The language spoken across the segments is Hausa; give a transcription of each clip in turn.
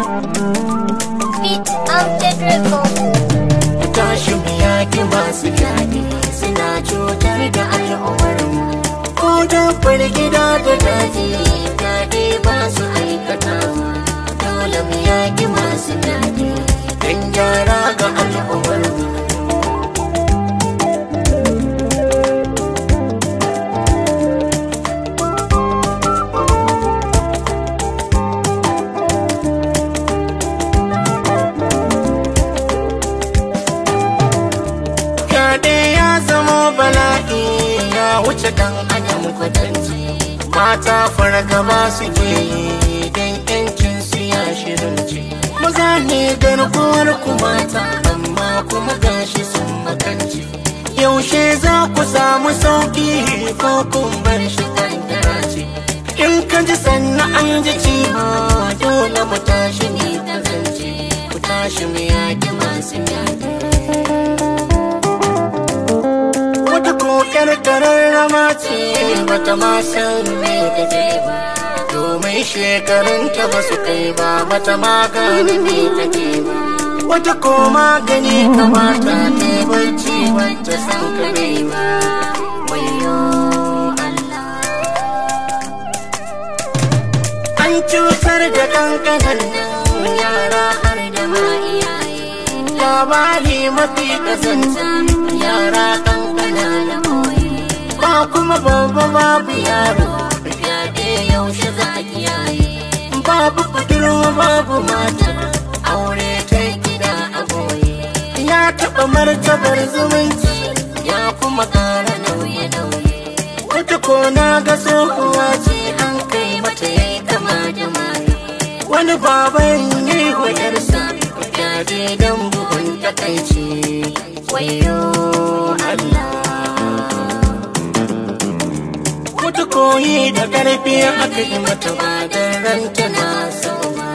Beat Mounted Records. tashi mu yaki masu fyaɗe suna cutar da al'ummarmu ko dabbar gida da daji fyaɗe ba su aikata dole mu yaki masu fyaɗe don gyara ga al'ummarmu fyaɗe ya zama bala'i ya wuce dan adam kwatanci mata fargaba suke yi don yancin su ya shirinci maza ne garkuwar ku mata amma kuma gashi sun makanci yaushe za ku samu sauki ko kun bar shi kankara ce in ka ji sannan an ji ciwo dole mu tashi ne ta zance ku tashi mu yaki masu yaƙi wata kokar kararrama ce bata ma san me take ba domin shekarunta ba su kai ba bata ma gane me take ba wata ko magani kamata ta yi barci wata san kare ba wayo Allah an cutar da kankanan nan yara har da ma iyaye labari mafi kasanta yara kankana na koyi ba kuma babba babu yaro fyaɗe yaushe za a kiyaye babu budurwa babu mata aure ta gida a goye ya taɓa martabar zumunci ya kuma ƙara nauye-nauye wata kona ga tsohuwa ce an kai mata yayi kama da maye wani baban yi wa yarsa fyaɗe don bugun takaici wayo Allah wata koyi da ƙarfi aka yi mata ba don ranta na so ba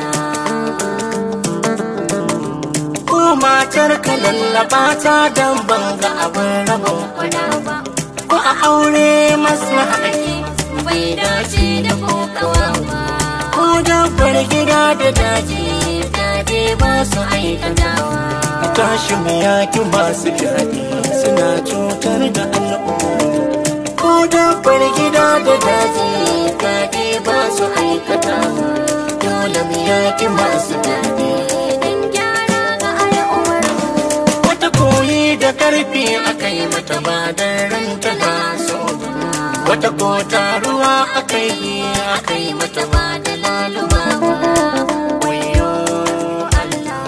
ko matar ka lallaba ta don banga abin rabon kwana ba ko a aure maslaha ake bai dace da kokawa ba ko dabbar gida da daji fyaɗe ba su aikatawa tashi mu yaki masu fyaɗe suna cutar da al'umma ko dabbar gida da daji fyaɗe ba su aikatawa dole mu yaki masu fyaɗe Don gyara ga al'ummarmu. wata koyi da karfi aka yi mata ba da ranta na so ba. wata ko taruwa aka yi aka yi mata ba da laluma ba. Wayyo Allah.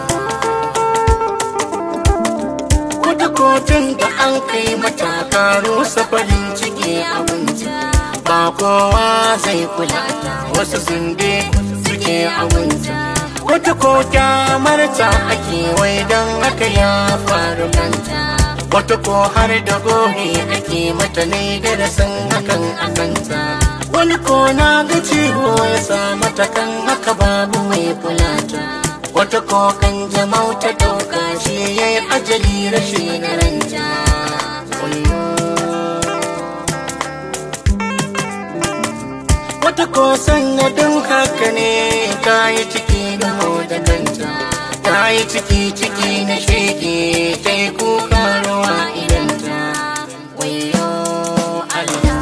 wata kotun da an kai mata karo safarin ciki abinci ba kowa zai kula ta wasu zunde suke abinci wata ko kyamarta ake wai don haka ya faru kanta wata ko har da gobe ake mata ne da san hakan a kanta wani ko na ga ciwo ya sa mata kan haka babu mai kula ta wata ko kan jama'u ta dauka shi ya yi ajali rashin ranta Wayyo. wata ko sanadin haka ne ta yi ciki da da kanta ta yi ciki ciki na shege ta yi kuka rawa idanta wayo Allah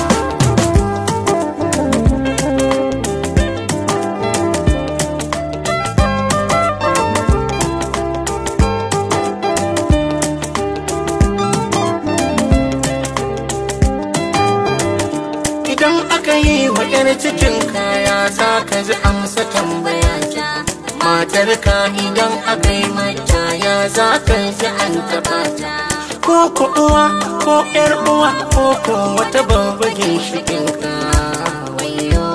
Idan aka yi wa ‘yar cikin kaya za ka ji amsa tambaya ta. Matar ka idan aka yi mata ya za ka ji an taɓa ta. Ko ku uwa ko ‘yar uwa ko ko wata babba ginshiƙin ka. Wayyo.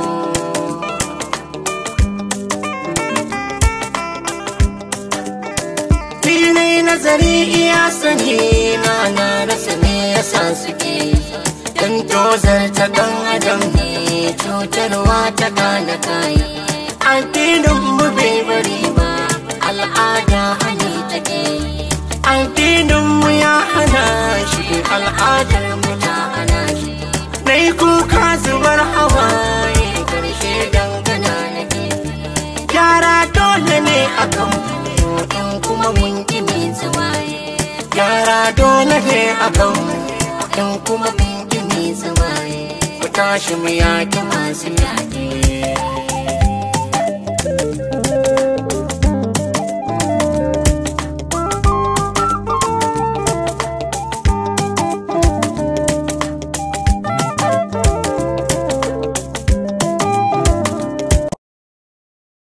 Ni ne nazari iya sani na na rasa me yasa suke Dan tozar ta dan adam ne cutarwa ta kana kai Addinin mu bai bari ba al'ada hali take Addinin mu ya hana shi al'adar mu ta hana shi Nai kuka zubar hawaye karshe dangana nake Yara to akan mu in kuma mun ki Kimi zuwaye gyara dole ne akan mu in kuma mun ki Kimi zuwaye mu tashi mu yaki masu yaƙi